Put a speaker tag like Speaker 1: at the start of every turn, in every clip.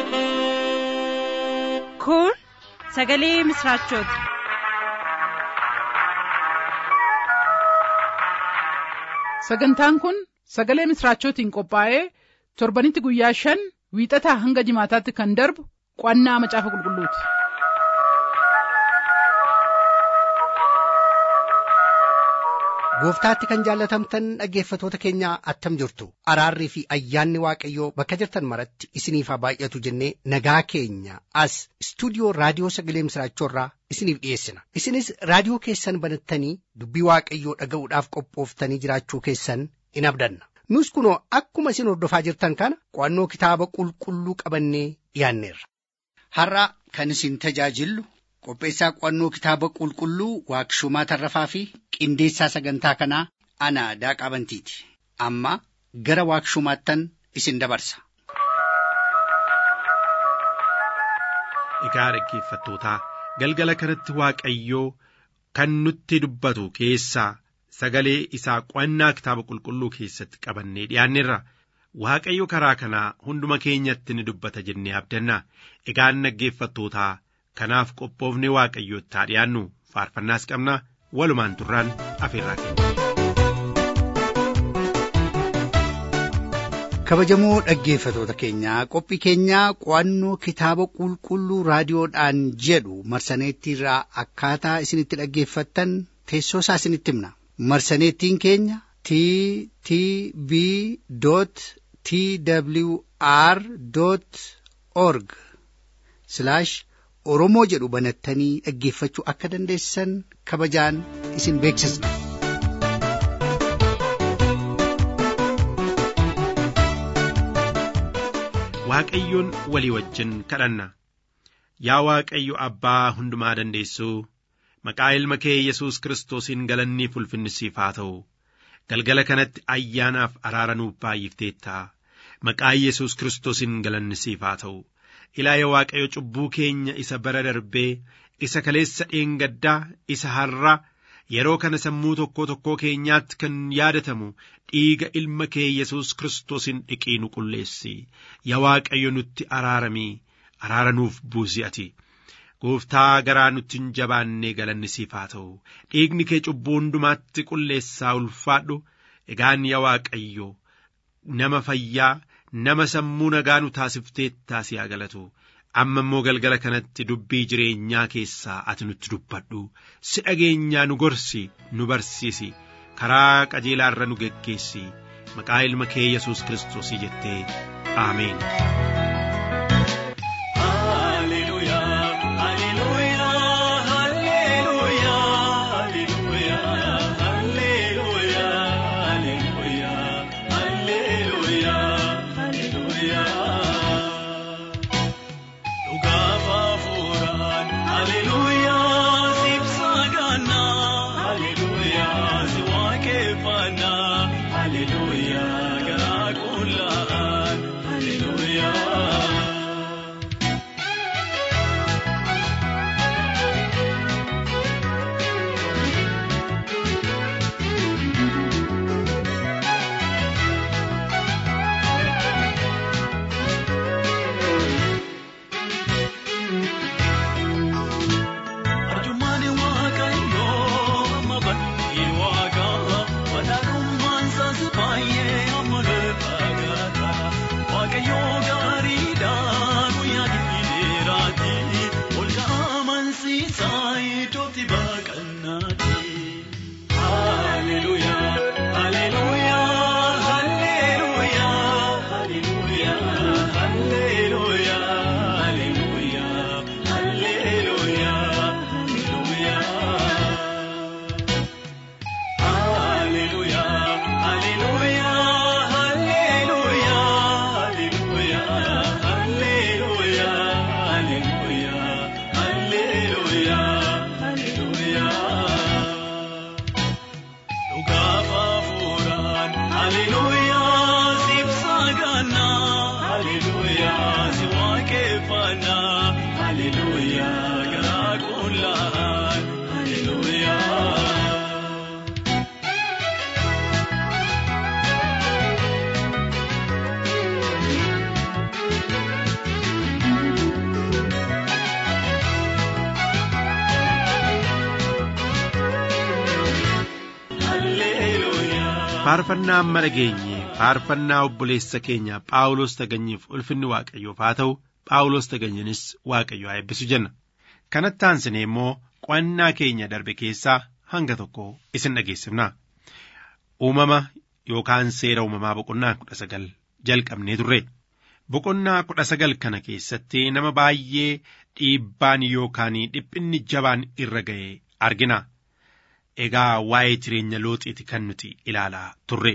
Speaker 1: Kun sagalee misraachooti.
Speaker 2: Sagantaan kun sagalee misraachootiin qophaa'ee torbanitti guyyaa shan wiixataa hanga jimaataatti kan darbu qo'annaa macaafa qulqulluuti.
Speaker 3: Gooftaatti kan jaallatamtan dhaggeeffatoota keenya attam jirtu araarrii fi ayyaanni waaqayyoo bakka jirtan maratti isiniif haa baay'atu jennee nagaa keenya as istuudiyoo raadiyoo sagalee misraachoorraa isiniif dhiyeessina isinis raadiyoo keessan banattanii dubbii waaqayyoo dhaga'uudhaaf qophooftanii jiraachuu keessan in abdanna nus kunoo akkuma isin hordofaa jirtan kana qo'annoo kitaaba qulqulluu qabannee dhiyaanneerra.
Speaker 4: Har'a kan isin tajaajillu qopheessaa qo'annoo kitaaba qulqulluu waaqshumaa tarrafaa fi qindeessaa sagantaa kanaa ana daaqaa bantiiti amma gara waaqshumaattan isin dabarsa.
Speaker 5: Egaa dhaggeeffattootaa galgala kanatti Waaqayyoo kan nutti dubbatu keessaa sagalee isaa qo'annaa kitaaba qulqulluu keessatti qabannee dhiyaanneerra. Waaqayyo karaa kanaa hunduma keenyatti ni dubbata jennee abdanna. Egaan dhaggeeffattootaa kanaaf qophoofnee waaqayyootti haa dhiyaannu faarfannaas qabna walumaan turraan afeerraa keenya.
Speaker 3: kabajamoo dhaggeeffatoota keenyaa qophii keenyaa qo'annoo kitaaba qulqulluu raadiyoodhaan jedhu marsaneettiirraa akkaataa isinitti dhaggeeffattan teessoo isaa isinitti himna marsaneettiin keenya t t b t w r org oromoo jedhu banattanii dhaggeeffachuu akka dandeessan kabajaan isin beeksisna.
Speaker 5: Waaqayyoon walii wajjin kadhanna. Yaa Waaqayyo Abbaa hundumaa dandeessuu maqaa ilma kee Yesuus Kiristoosiin galanni ulfinni siif haa ta'u. Galgala kanatti ayyaanaaf araara nuuf baay'ifteetta. Maqaa Yesuus Kiristoosiin galanni siif haa ta'u. Ilaa yaa Waaqayyo cubbuu keenya isa bara darbee isa kaleessa dheengaddaa isa har'a yeroo kana sammuu tokkoo tokkoo keenyaatti kan yaadatamu dhiiga ilma kee Yesuus Kiristoosiin dhiqii nu qulleessi. Yaa Waaqayyo nutti araaramii araara nuuf buusi ati. Gooftaa garaa nutti hin jabaannee galanni siif haa ta'u. Dhiigni kee cubbuu hundumaatti qulleessaa ulfaadhu. Egaan yaa Waaqayyo nama fayyaa nama sammuu nagaa nu taasifteettaa si haa galatu. Amma immoo galgala kanatti dubbii jireenyaa keessaa ati nutti dubbadhu. Si dhageenyaa nu gorsi nu barsiisi. Karaa qajeelaa irra nu geggeessi. Maqaa ilma kee Yesuus Kiristoosii jettee. Ameen. faarfannaa amma dhageenye faarfannaa obboleessa keenya phaawulos taganyiif ulfinni waaqayyoof haa ta'u phaawulos taganyinis waaqayyo haa eebbisu jenna kanatti aansine immoo qo'annaa keenya darbe keessaa hanga tokko isin dhageessifna uumama yookaan seera uumamaa boqonnaa kudha sagal jalqabnee turre boqonnaa kudha sagal kana keessatti nama baay'ee dhiibbaan yookaan dhiphinni jabaan irra ga'e argina. Egaa waa'ee jireenya looxiiti kan nuti ilaalaa turre.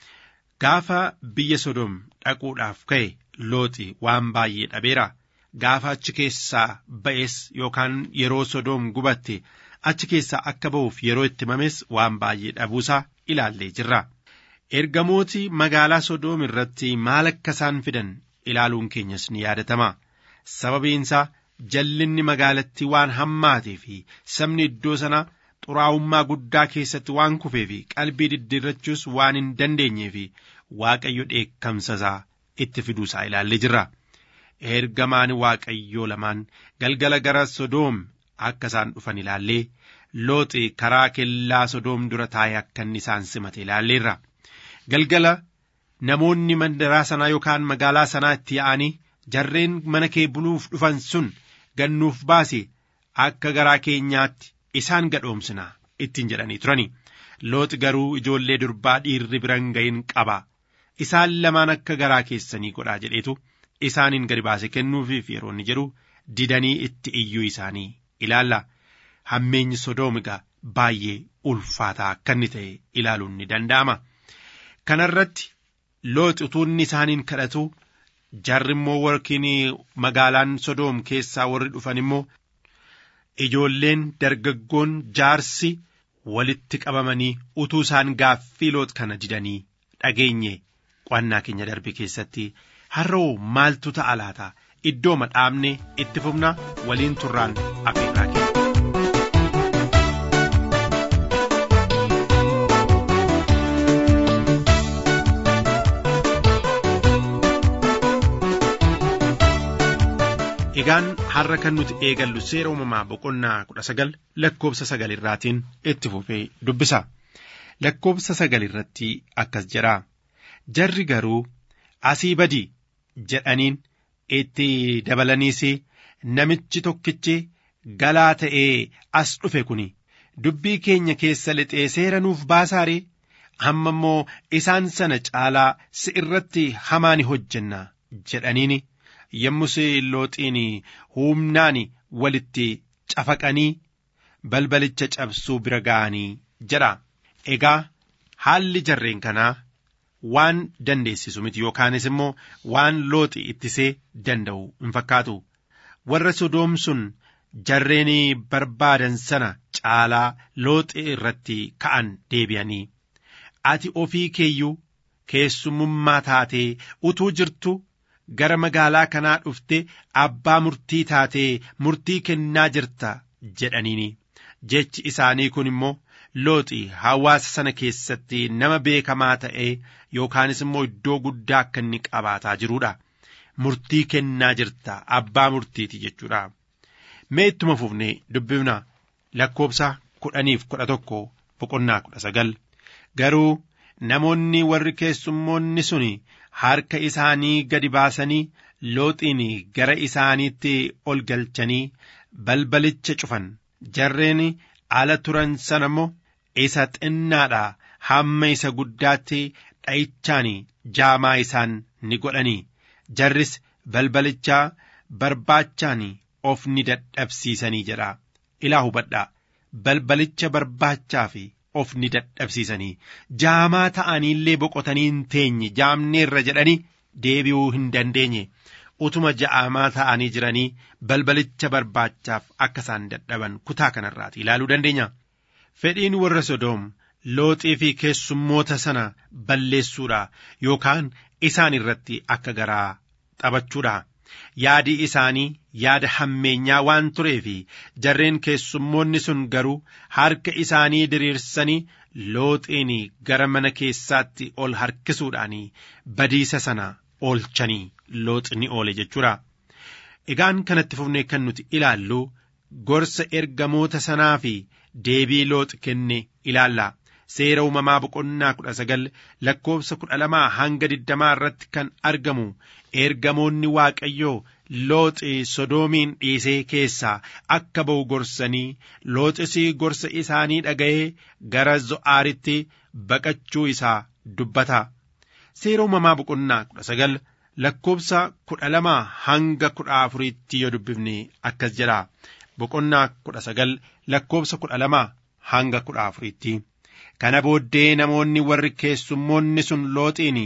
Speaker 5: Gaafa biyya Sodoom dhaquudhaaf ka'e looxi waan baay'ee dhabeera. Gaafa achi keessaa ba'es yookaan yeroo Sodoom gubatte achi keessaa akka ba'uuf yeroo itti himames waan baay'ee dhabuusaa ilaallee jirra. Ergamooti magaalaa Sodoom irratti maal akka isaan fidan ilaaluun keenyas ni yaadatama. Sababiinsaa jallinni magaalattii waan hammaatee fi sabni iddoo sana xuraa'ummaa guddaa keessatti waan kufee fi qalbii diddiirrachuus waan hin dandeenyee fi waaqayyo dheekkamsasaa itti fiduusaa ilaallee jirra. Ergamaan waaqayyoo lamaan galgala gara Sodoom akka isaan dhufan ilaallee looxi karaa kellaa Sodoom dura taa'ee akka inni isaan simate ilaalleerra. Galgala namoonni mandaraa sanaa yookaan magaalaa sanaa itti yaa'anii jarreen mana kee buluuf dhufan sun gannuuf baase akka garaa keenyaatti isaan gadhoomsina ittiin jedhanii turani. Looxi garuu ijoollee durbaa dhiirri biran ga'in qaba. Isaan lamaan akka garaa keessanii godhaa jedheetu isaaniin gadi baase kennuufiif yeroo inni jedhu didanii itti iyyuu isaanii ilaalla. Hammeenyi sodoomiga baay'ee ulfaataa akka inni ta'e ilaaluun ni danda'ama. Kanarratti looxi utuu inni isaaniin kadhatu jarri immoo warkiin magaalaan sodoom keessaa warri dhufan immoo ijoolleen dargaggoon jaarsi walitti qabamanii utuu isaan gaaffii looxi kana didanii dhageenye qo'annaa keenya darbe keessatti har'oo maaltu ta'a laata iddoo madhaabne itti fufna waliin turraan afeerraa kenna. Egaan har'a kan nuti eegallu seera uumamaa boqonnaa kudha sagal lakkoobsa sagal irraatiin itti fufee dubbisa. Lakkoobsa sagal irratti akkas jedha. Jarri garuu asii badi jedhaniin itti dabalaniis namichi tokkichi galaa ta'ee as dhufe kuni dubbii keenya keessa lixee seera nuuf baasaaree amma immoo isaan sana caalaa si irratti hamaa ni hojjenna jedhaniini. yommus looxiin humnaan walitti cafaqanii balbalicha cabsuu bira ga'anii jedha. Egaa haalli jarreen kanaa waan dandeessisu miti yookaanis immoo waan looxi ittisee danda'u hin fakkaatu. Warra sodoom sun jarreen barbaadan sana caalaa looxi irratti ka'an deebi'anii. Ati ofii keeyyuu keessummummaa taatee utuu jirtu. gara magaalaa kanaa dhufte abbaa murtii taatee murtii kennaa jirta jedhaniini jechi isaanii kun immoo looxi hawaasa sana keessatti nama beekamaa ta'ee yookaanis immoo iddoo guddaa akka inni qabaataa jiruudha murtii kennaa jirta abbaa murtiiti jechuudha mee ittuma fufnee dubbifna lakkoobsa kudhaniif kudha tokko boqonnaa kudha sagal garuu namoonni warri keessummoonni suni harka isaanii gadi baasanii looxiin gara isaaniitti ol galchanii balbalicha cufan jarreen ala turan sana immoo isa xinnaadha hamma isa guddaatti dha'ichaan jaamaa isaan ni godhanii jarris balbalichaa barbaachaan of ni dadhabsiisanii jedha ilaa hubadhaa balbalicha barbaachaa fi of ni dadhabsiisanii jaamaa ta'aniillee boqotanii hin teenye jaamneerra jedhanii deebi'uu hin dandeenye utuma ja'amaa ta'anii jiranii balbalicha barbaachaaf akka isaan dadhaban kutaa kanarraati ilaaluu dandeenya. Fedhiin warra Sodoom looxii fi keessummoota sana balleessuudha yookaan isaan irratti akka garaa taphachuudha. Yaadi isaanii yaada hammeenyaa waan turee fi jarreen keessummoonni sun garuu harka isaanii diriirsanii looxiin gara mana keessaatti ol harkisuudhaan badiisa sana oolchanii looxni oole jechuudha. Egaan kanatti fufnee kan nuti ilaallu gorsa ergamoota sanaa fi deebii looxi kenne ilaalla. seera uumamaa boqonnaa kudha sagal lakkoofsa kudha lamaa hanga digdamaa irratti kan argamu ergamoonni waaqayyoo looxi sodoomiin dhiisee keessaa akka ba'u gorsanii looxis gorsa isaanii dhaga'ee gara zo'aaritti baqachuu isaa dubbata seera uumamaa boqonnaa kudha sagal lakkoofsa kudha lamaa hanga kudha afuriitti yoo dubbifne akkas jedha boqonnaa kudha sagal lakkoofsa kudha lamaa hanga kudha afuriitti kana booddee namoonni warri keessummoonni sun looxiin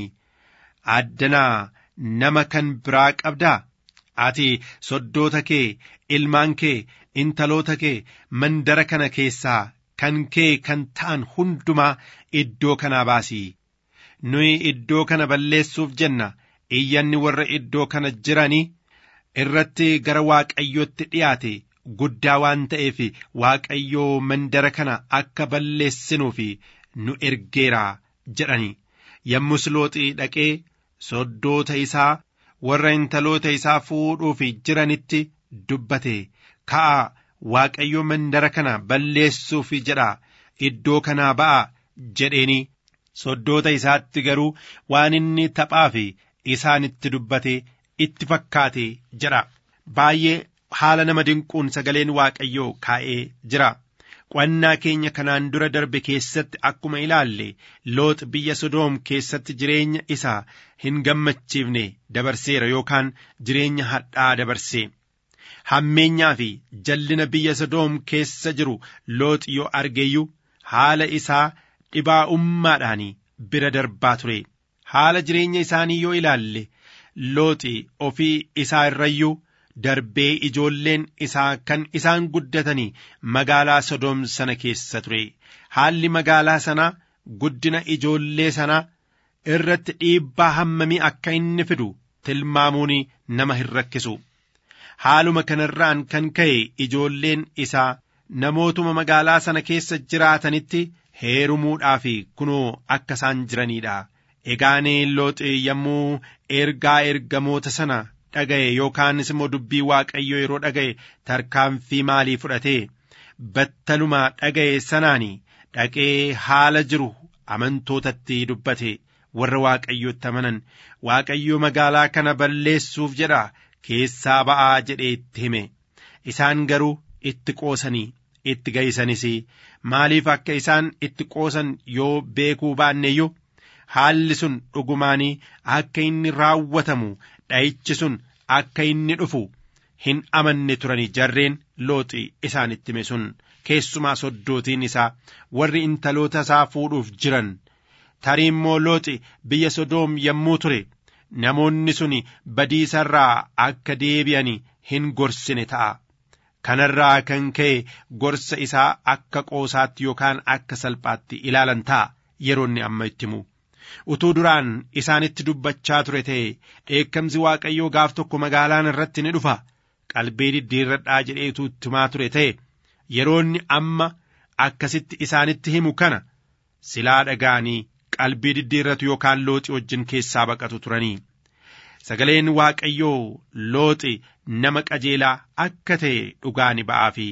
Speaker 5: addanaa nama kan biraa qabdaa ati soddoota kee ilmaan kee intaloota kee mandara kana keessaa kan kee kan ta'an hundumaa iddoo kanaa baasii nuyi iddoo kana balleessuuf jenna iyyanni warra iddoo kana jiranii irratti gara waaqayyootti dhiyaate guddaa waan ta'eef waaqayyoo mandara kana akka balleessinuuf nu ergeera jedhani yommus looxii dhaqee soddoota isaa warra intaloota isaa fuudhuuf jiranitti dubbate ka'a waaqayyo mandara kana balleessuuf jedha iddoo kanaa ba'a jedheeni soddoota isaatti garuu waan inni taphaaf isaanitti dubbate itti fakkaate jedha baay'ee haala nama dinquun sagaleen waaqayyoo kaa'ee jira qo'annaa keenya kanaan dura darbe keessatti akkuma ilaalle loox biyya sodoom keessatti jireenya isaa hin gammachiifne dabarseera yookaan jireenya hadhaa dabarsee hammeenyaa fi jallina biyya sodoom keessa jiru loox yoo argeeyyuu haala isaa dhibaa'ummaadhaan bira darbaa ture haala jireenya isaanii yoo ilaalle looxi ofii isaa irrayyuu darbee ijoolleen isaa kan isaan guddatanii magaalaa sodoom sana keessa ture haalli magaalaa sanaa guddina ijoollee sanaa irratti dhiibbaa hammamii akka inni fidu tilmaamuun nama hin rakkisu haaluma kanarraan kan ka'e ijoolleen isaa namootuma magaalaa sana keessa jiraatanitti heerumuudhaaf kunoo akka isaan jiraniidha egaanee looxi yommuu ergaa ergamoota sana dhaga'e yookaanis immoo dubbii waaqayyo yeroo dhaga'e tarkaanfii maalii fudhate battaluma dhaga'e sanaan dhaqee haala jiru amantootatti dubbate warra waaqayyotti amanan waaqayyo magaalaa kana balleessuuf jedha keessaa ba'aa jedhee itti hime isaan garuu itti qoosanii itti ga'isanis maaliif akka isaan itti qoosan yoo beekuu baanneyyuu haalli sun dhugumaanii akka inni raawwatamu dha'ichi sun akka inni dhufu hin amanne turanii jarreen looxi isaanitti hime sun keessumaa soddootiin isaa warri intaloota isaa fuudhuuf jiran tarii immoo looxi biyya sodoom yommuu ture namoonni sun badiisarraa akka deebi'an hin gorsine ta'a kanarraa kan ka'e gorsa isaa akka qoosaatti yookaan akka salphaatti ilaalan ta'a yeroonni amma itti himu utuu duraan isaanitti dubbachaa ture ta'e dheekkamsi waaqayyoo gaaf tokko magaalaan irratti ni dhufa qalbii diddiirradhaa jedheetu himaa ture ta'e yeroonni amma akkasitti isaanitti himu kana silaa dhaga'anii qalbii diddiirratu yookaan looxi wajjin keessaa baqatu turanii sagaleen waaqayyoo looxi nama qajeelaa akka ta'e dhugaa ni ba'aafi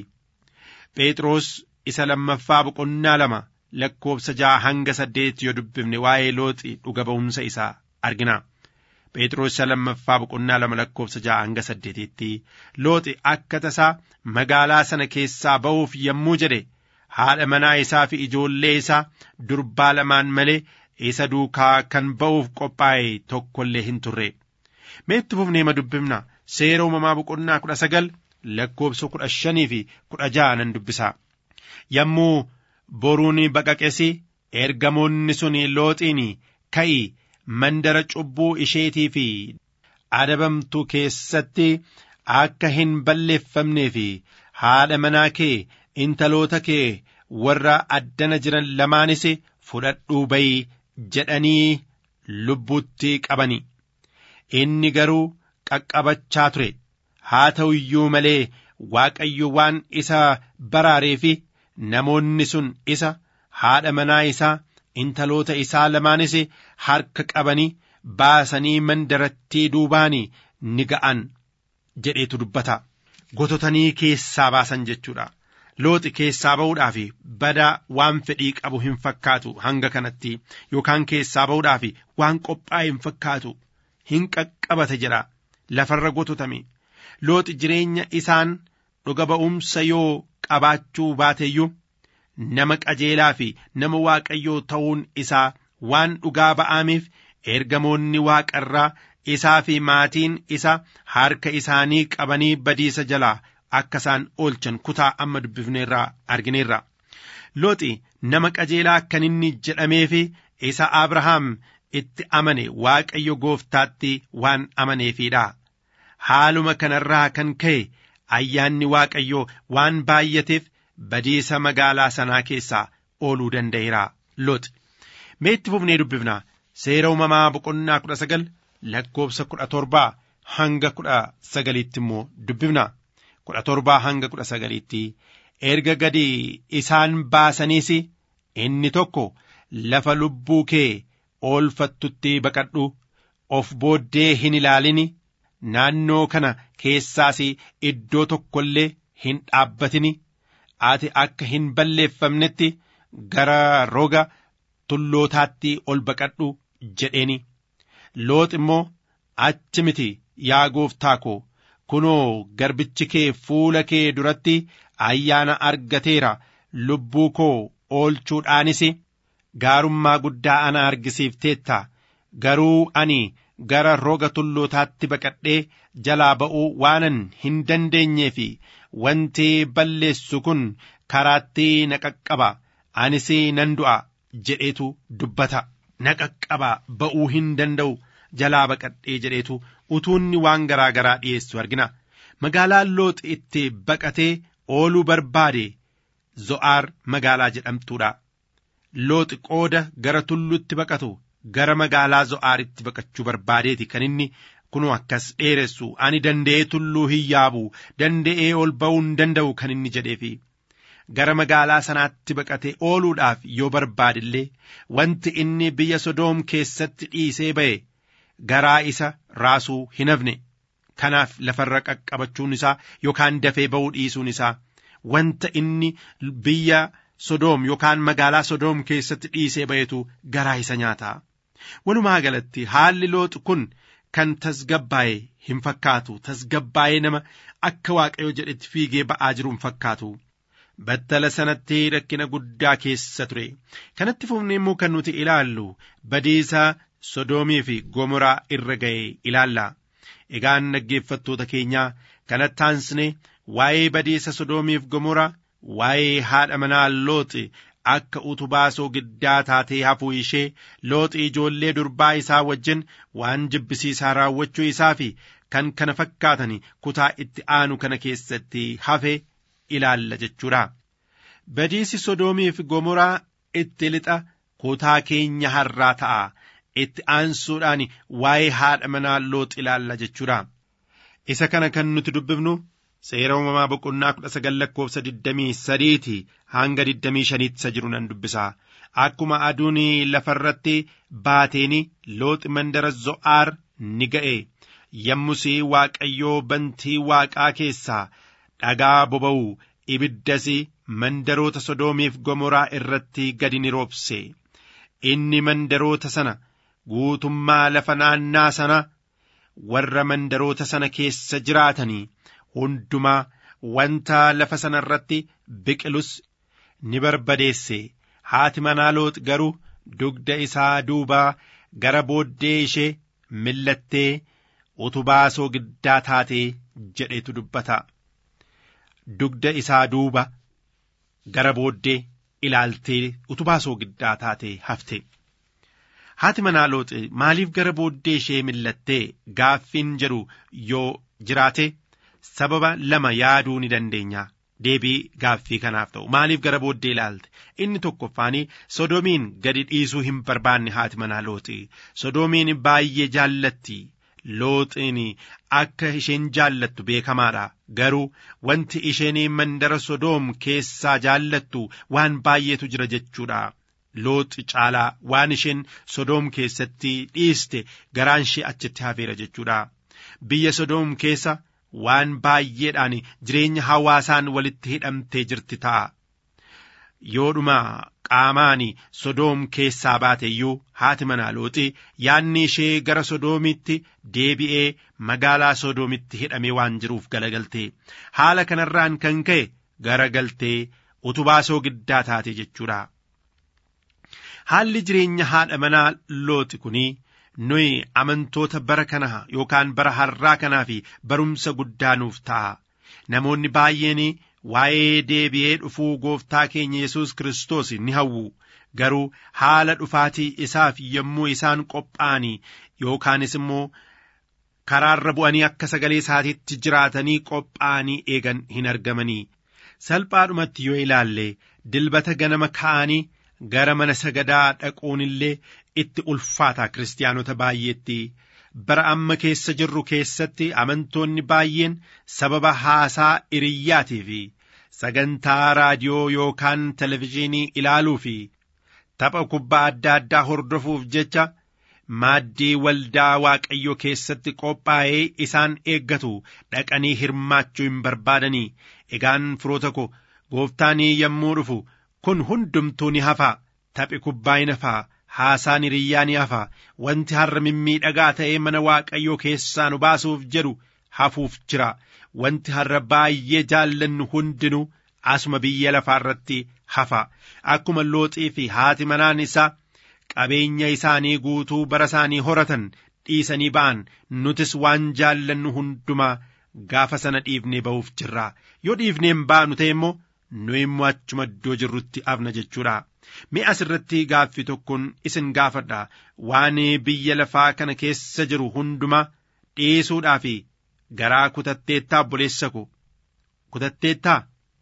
Speaker 5: phexros isa lammaffaa boqonnaa lama lakkoofsa ja'a hanga saddeet yoo dubbifne waa'ee looxi dhuga ba'umsa isaa argina. Phexros isa lammaffaa boqonnaa lama lakkoofsa ja'a hanga saddeetitti looxi akka tasaa magaalaa sana keessaa ba'uuf yommuu jedhe haadha manaa isaa fi ijoollee isaa durbaa lamaan malee isa duukaa kan ba'uuf qophaa'e tokkollee hin turre. Meetti fufnee ma dubbifna seera uumamaa boqonnaa kudha sagal lakkoofsa kudha shanii fi kudha ja'a nan dubbisa. Yommuu boruun baqaqesi ergamoonni sun looxiin ka'i mandara cubbuu isheetii fi adabamtu keessatti akka hin balleeffamnee fi haadha manaa kee intaloota kee warra addana jiran lamaanis fudhadhuu bayi jedhanii lubbuutti qabani inni garuu qaqqabachaa ture haa ta'u iyyuu malee waaqayyo waan isa baraaree fi namoonni sun isa haadha manaa isaa intaloota isaa lamaanis harka qabanii baasanii mandarattii duubaanii ni ga'an jedheetu dubbata gototanii keessaa baasan jechuudha looxi keessaa ba'uudhaaf bada waan fedhii qabu hin fakkaatu hanga kanatti yookaan keessaa ba'uudhaaf waan qophaa'e hin fakkaatu hin qaqqabate jedha lafarra gototame looxi jireenya isaan dhuga ba'umsa yoo qabaachuu baateyyuu nama qajeelaa fi nama waaqayyoo ta'uun isaa waan dhugaa ba'ameef ergamoonni waaqarraa isaa fi maatiin isa harka isaanii qabanii badiisa jalaa akka isaan oolchan kutaa amma dubbifneerraa argineerra. Looxi nama qajeelaa akkan inni jedhameefi isa Abrahaam itti amane waaqayyo gooftaatti waan amaneefidha. Haaluma kanarraa kan ka'e ayyaanni waaqayyoo waan baay'ateef badiisa magaalaa sanaa keessaa ooluu danda'eera. Looxi. Mee itti fufnee dubbifna. Seera uumamaa boqonnaa kudha sagal lakkoofsa kudha torbaa hanga kudha sagaliitti immoo dubbifna. kudha torbaa hanga kudha sagaliitti erga gadi isaan baasaniis inni tokko lafa lubbuu kee oolfattutti baqadhu of booddee hin ilaalini naannoo kana keessaas iddoo tokko illee hin dhaabbatini ati akka hin balleeffamnetti gara roga tullootaatti ol baqadhu jedheeni loox immoo achi miti yaa gooftaa koo kunoo garbichi kee fuula kee duratti ayyaana argateera lubbuu koo oolchuudhaanis gaarummaa guddaa ana argisiifteetta garuu ani gara roga tullootaatti baqadhee jalaa ba'uu waanan hin dandeenyee fi wanti balleessu kun karaatti na qaqqaba anis nan du'a jedheetu dubbata na qaqqaba ba'uu hin danda'u jalaa baqadhee jedheetu utuunni waan garaa garaa dhiyeessu argina magaalaan loox itti baqatee ooluu barbaade zo'aar magaalaa jedhamtuudha looxi qooda gara tullutti baqatu gara magaalaa zo'aaritti baqachuu barbaadeeti kan inni kunoo akkas dheeressu ani danda'ee tulluu hin yaabu danda'ee ol ba'uu hin danda'u kan inni jedheefi gara magaalaa sanaatti baqatee ooluudhaaf yoo barbaadillee wanti inni biyya sodoom keessatti dhiisee ba'e garaa isa raasuu hin hafne kanaaf lafarra qaqqabachuun isaa yookaan dafee ba'uu dhiisuun isaa wanta inni biyya sodoom yookaan magaalaa sodoom keessatti dhiisee ba'etu garaa isa nyaata walumaa galatti haalli looxi kun kan tasgabbaa'e hin fakkaatu tasgabbaa'ee nama akka waaqayyo jedhetti fiigee ba'aa jiru hin fakkaatu battala sanatti rakkina guddaa keessa ture kanatti fufnee immoo kan nuti ilaallu badiisa sodoomii fi gomoraa irra ga'e ilaalla egaan dhaggeeffattoota keenyaa kanatti aansine waa'ee badiisa sodoomiif gomoraa waa'ee haadha manaa looxi akka utubaa soogiddaa taatee hafuu ishee looxi ijoollee durbaa isaa wajjin waan jibbisiisaa raawwachuu isaa fi kan kana fakkaatan kutaa itti aanu kana keessatti hafe ilaalla jechuudha. Badiisi Sodoomii fi Gomoraa itti lixa kutaa keenya har'aa ta'a. Itti aansuudhaan waa'ee haadha manaa looxi ilaalla jechuudha. Isa kana kan nuti dubbifnu seera uumamaa boqonnaa kudha sagal lakkoofsa digdamii sadiiti hanga digdamii shaniitti isa jiru nan dubbisa. Akkuma aduun lafarratti baateen looxi mandara zo'aar ni ga'e. Yommus Waaqayyoo bantii waaqaa keessaa dhagaa boba'u ibiddas mandaroota sodoomiif gomoraa irratti gadi ni roobse. Inni mandaroota sana guutummaa lafa naannaa sana warra mandaroota sana keessa jiraatanii hundumaa wanta lafa sana irratti biqilus ni barbadeesse. Haati manaa loox garuu dugda isaa duubaa gara booddee ishee millattee utubaa soogiddaa taatee jedhetu dubbata. Dugda isaa duuba gara booddee ilaaltee utubaa soogiddaa taatee hafte. Haati manaa looxi maaliif gara booddee ishee millattee gaaffiin jedhu yoo jiraate sababa lama yaaduu ni dandeenya. Deebii gaaffii kanaaf ta'u maaliif gara booddee ilaalte inni tokkoffaanii sodoomiin gadi dhiisuu hin barbaanne haati manaa looxi sodoomiin baay'ee jaallatti looxiin akka isheen jaallattu beekamaadha garuu wanti isheen mandara sodoom keessaa jaallattu waan baay'eetu jira jechuudha. Looxi caalaa waan isheen sodoom keessatti dhiiste garaan ishee achitti hafeera jechuudha. Biyya sodoom keessa waan baay'eedhaan jireenya hawaasaan walitti hidhamtee jirti ta'a. Yoodhuma qaamaan sodoom keessaa baate iyyuu haati manaa looxi yaanni ishee gara sodoomitti deebi'ee magaalaa sodoomitti hidhamee waan jiruuf galagalte haala kanarraan kan ka'e garagaltee utubaa soogiddaa taate jechuudha. Haalli jireenya haadha manaa looxi kunii nuyi amantoota bara kana yookaan bara har'aa kanaa fi barumsa guddaa nuuf ta'a. Namoonni baay'een waa'ee deebi'ee dhufuu gooftaa keenya Yesuus Kiristoos ni hawwu. Garuu haala dhufaatii isaaf yommuu isaan qophaa'anii yookaanis immoo karaarra bu'anii akka sagalee isaatiitti jiraatanii qophaa'anii eegan hin argamanii. Salphaadhumatti yoo ilaalle dilbata ganama ka'anii gara mana sagadaa dhaquun illee itti ulfaata kiristaanota baay'eetti. Bara amma keessa jirru keessatti amantoonni baay'een sababa haasaa hiriyyaatii fi sagantaa raadiyoo yookaan televizyiinii ilaaluu fi tapha kubbaa adda addaa hordofuuf jecha maaddii waldaa waaqayyoo keessatti qophaa'ee isaan eeggatu dhaqanii hirmaachuu hin barbaadanii egaan firoota ko gooftaanii yommuu dhufu kun hundumtuu ni hafa taphi kubbaa hin hafaa haasaan hiriyyaa ni hafa wanti har'a mimmiidhagaa ta'ee mana waaqayyoo keessaa nu baasuuf jedhu hafuuf jira wanti har'a baay'ee jaallannu hundinuu asuma biyya lafaa irratti hafa akkuma looxii fi haati manaan isaa qabeenya isaanii guutuu bara isaanii horatan dhiisanii ba'an nutis waan jaallannu hundumaa gaafa sana dhiifnee ba'uuf jirra yoo dhiifneen baanu ta'e immoo nu immoo achuma iddoo jirrutti afna jechuudha. Mee asirratti gaaffii tokkoon isin gaafadha waan biyya lafaa kana keessa jiru hundumaa dhiisuudhaa fi garaa kutatteettaa obboleessa ko kutatteettaa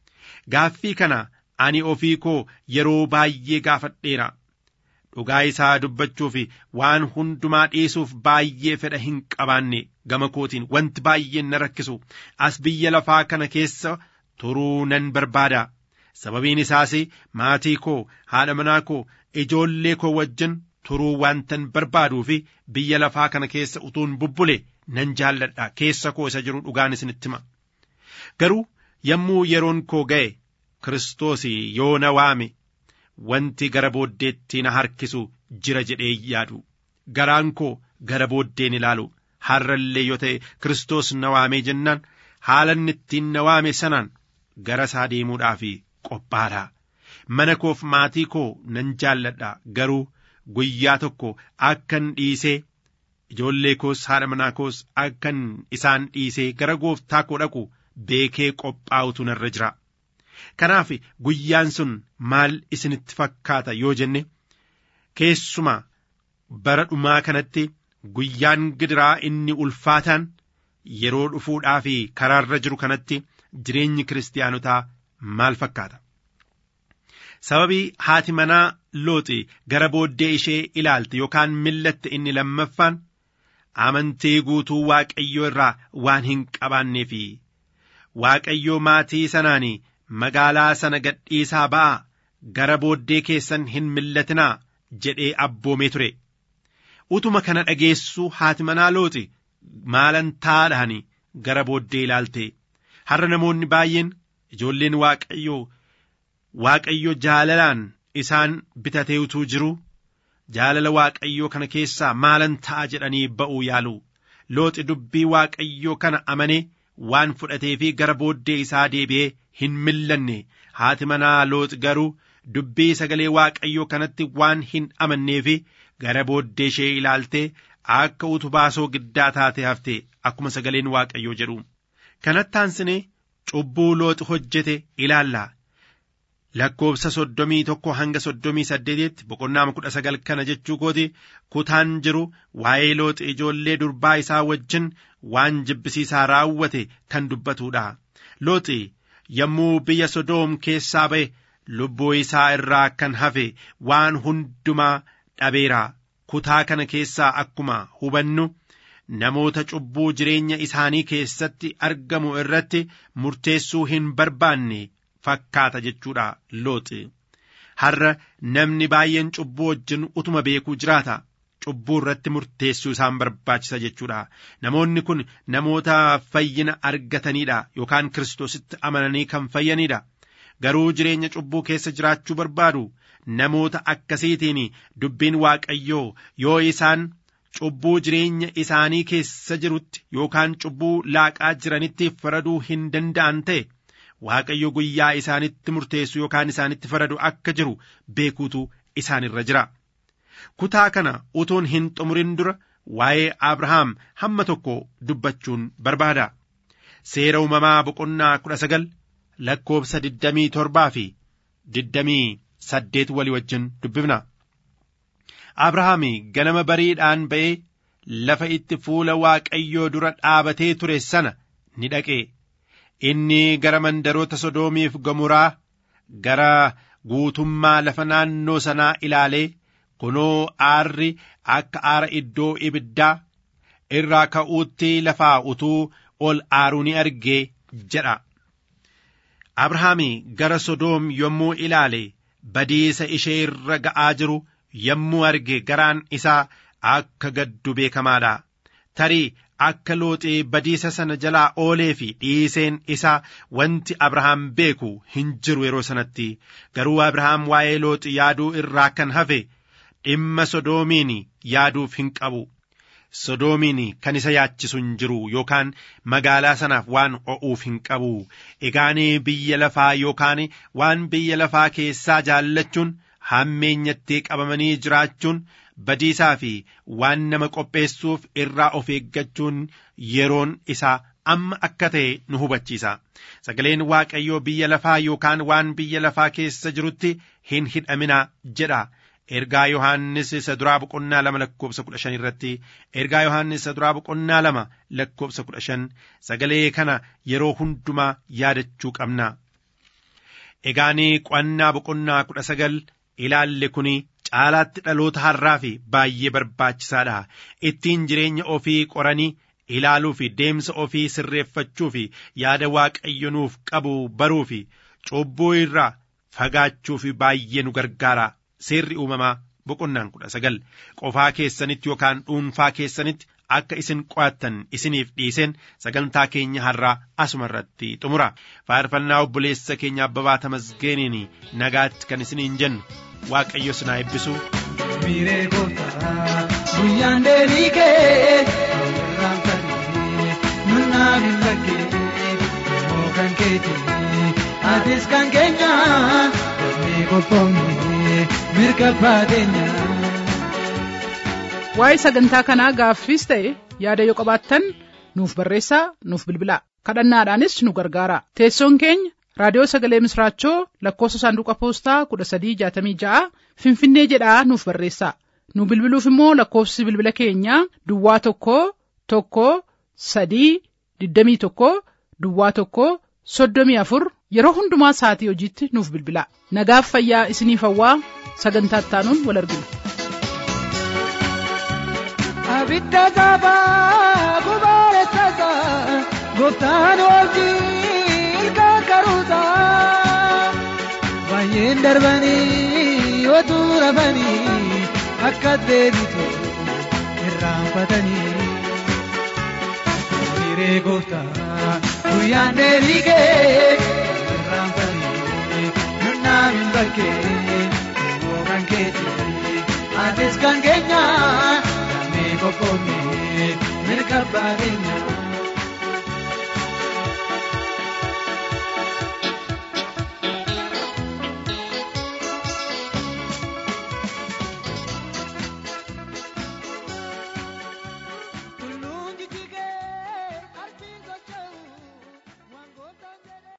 Speaker 5: gaaffii kana ani ofii koo yeroo baay'ee gaafadheera dhugaa isaa dubbachuu fi waan hundumaa dhiisuuf baay'ee fedha hin qabaanne gama kootiin wanti baay'een na rakkisu as biyya lafaa kana keessa turuu nan barbaada. sababiin isaas maatii koo haadha manaa koo ijoollee koo wajjin turuu waantan barbaaduu fi biyya lafaa kana keessa utuun bubbule nan jaalladha keessa koo isa jiru dhugaan isinitti hima garuu yommuu yeroon koo ga'e kiristoos yoo na waame wanti gara booddeetti na harkisu jira jedhee yaadu garaan koo gara booddeen ilaalu har'allee yoo ta'e kiristoos na waamee jennaan haala inni ittiin na waame sanaan gara isaa deemuudhaaf qophaadha mana koof maatii koo nan jaalladha garuu guyyaa tokko akkan dhiisee ijoollee koos haadha manaa koos akkan isaan dhiisee gara gooftaa koo dhaqu beekee qophaa'utu narra jira kanaaf guyyaan sun maal isinitti fakkaata yoo jenne keessuma bara dhumaa kanatti guyyaan gidiraa inni ulfaataan yeroo dhufuudhaa fi karaarra jiru kanatti jireenyi kiristaanotaa maal fakkaata sababii haati manaa looxi gara booddee ishee ilaalte yookaan millatte inni lammaffaan amantii guutuu waaqayyoo irraa waan hin qabaanneefi waaqayyoo maatii sanaan magaalaa sana gadhiisaa ba'aa gara booddee keessan hin millatinaa jedhee abboomee ture utuma kana dhageessuu haati manaa looxi maalan taadhaan gara booddee ilaalte har'a namoonni baay'een ijoolleen waaqayyoo waaqayyo jaalalaan isaan bitatee utuu jiru jaalala waaqayyoo kana keessaa maalan ta'a jedhanii ba'uu yaalu looxi dubbii waaqayyoo kana amanee waan fudhatee fi gara booddee isaa deebi'ee hin millanne haati manaa looxi garuu dubbii sagalee waaqayyoo kanatti waan hin amannee fi gara booddee ishee ilaaltee akka utubaa soogiddaa taate hafte akkuma sagaleen waaqayyoo jedhu kanatti aansinee cubbuu looxi hojjete ilaallaa lakkoobsa soddomii tokko hanga soddomii saddeetitti boqonnaa kudha sagal kana jechuu kooti kutaan jiru waa'ee looxi ijoollee durbaa isaa wajjin waan jibbisiisaa raawwate kan dubbatuudha looxi yommuu biyya sodoom keessaa ba'e lubbuu isaa irraa kan hafe waan hundumaa dhabeera kutaa kana keessaa akkuma hubannu namoota cubbuu jireenya isaanii keessatti argamu irratti murteessuu hin barbaanne fakkaata jechuudha looxi har'a namni baay'een cubbuu wajjin utuma beekuu jiraata cubbuu irratti murteessuu isaan barbaachisa jechuudha namoonni kun namoota fayyina argataniidha yookaan kiristoositti amananii kan fayyanidha garuu jireenya cubbuu keessa jiraachuu barbaadu namoota akkasiitiin dubbiin waaqayyoo yoo isaan cubbuu jireenya isaanii keessa jirutti yookaan cubbuu laaqaa jiranitti faraduu hin danda'an ta'e waaqayyo guyyaa isaanitti murteessu yookaan isaanitti faradu akka jiru beekuutu isaanirra jira. Kutaa kana utuun hin xumurin dura waa'ee Abrahaam hamma tokko dubbachuun barbaada. Seera uumamaa boqonnaa kudha sagal lakkoobsa digdamii torbaa fi digdamii saddeet walii wajjin dubbifna. Abrahaam ganama bariidhaan ba'ee lafa itti fuula Waaqayyoo dura dhaabatee ture sana ni dhaqe. Inni gara mandaroota Sodoomiif Gomoraa gara guutummaa lafa naannoo sanaa ilaalee kunoo aarri akka aara iddoo ibiddaa irraa ka'uutti lafaa utuu ol aaruu ni argee jedha. Abrahaam gara Sodoom yommuu ilaale badiisa ishee irra ga'aa jiru yommuu arge garaan isaa akka gaddu beekamaadha. Tarii akka looxee badiisa sana jalaa oolee fi dhiiseen isaa wanti Abrahaam beeku hin jiru yeroo sanatti garuu Abrahaam waa'ee looxi yaaduu irraa kan hafe dhimma sodoomiin yaaduuf hin qabu. Sodoomiin kan isa yaachisu hin jiru yookaan magaalaa sanaaf waan o'uuf hin qabu. Egaanii biyya lafaa yookaan waan biyya lafaa keessaa jaallachuun hammeenyatti qabamanii jiraachuun badiisaa fi waan nama qopheessuuf irraa of eeggachuun yeroon isaa amma akka ta'e nu hubachiisa. Sagaleen Waaqayyoo biyya lafaa yookaan waan biyya lafaa keessa jirutti hin hidhaminaa jedha. Ergaa Yohaannis isa duraa boqonnaa lama lakkoobsa kudha shan irratti ergaa Yohaannis isa duraa boqonnaa lama lakkoobsa kudha shan sagalee kana yeroo hundumaa yaadachuu qabna. Egaanii qo'annaa boqonnaa kudha sagal ilaalle kuni caalaatti dhaloota har'aa fi baay'ee barbaachisaadha. Ittiin jireenya ofii qoranii ilaaluu fi deemsa ofii sirreeffachuu fi yaada waaqayyo nuuf qabu baruu fi cubbuu irraa fagaachuu fi baay'ee nu gargaara. Seerri uumamaa boqonnaan kudha sagal qofaa keessanitti yookaan dhuunfaa keessanitti akka isin qo'attan isiniif dhiiseen sagantaa keenya har'aa asuma irratti xumura. Faarfannaa obboleessa keenya abbabaa tamasgeeniin nagaatti kan isiniin jennu waaqayyo sinaa eebbisu.
Speaker 6: Miiree gooftaa guyyaan deebii kee irraan fadhee nunnaa hin bakkee immoo kan keeti atis kan keenya dafnee qophoomne mirga baateenya.
Speaker 2: Waa'ee sagantaa kanaa gaaffiis ta'e yaada yoo qabaattan nuuf barreessaa nuuf bilbilaa kadhannaadhaanis nu gargaara teessoon keenya raadiyoo sagalee misraachoo lakkoofsa saanduqa poostaa kudha sadii jaatamii ja'a finfinnee jedhaa nuuf barreessaa nu bilbiluuf immoo lakkoofsi bilbila keenyaa duwwaa tokko tokko sadii digdamii tokko duwwaa tokko soddomii afur yeroo hundumaa sa'atii hojiitti nuuf bilbilaa nagaaf fayyaa isiniif hawwaa sagantaa ittaanuun wal argina.
Speaker 6: Abidda gaabaa gubaale tasa gooftaan wajjin ilkaan karuuta baay'een darbanii otuu rafanii akka deebitu irraanfatanii hiree gooftaa guyyaan deebii kee irraanfatanii nunnaa hin bakkee immoo kan keeti atis kan keenyaa. Kophone mirga baadiyyaa.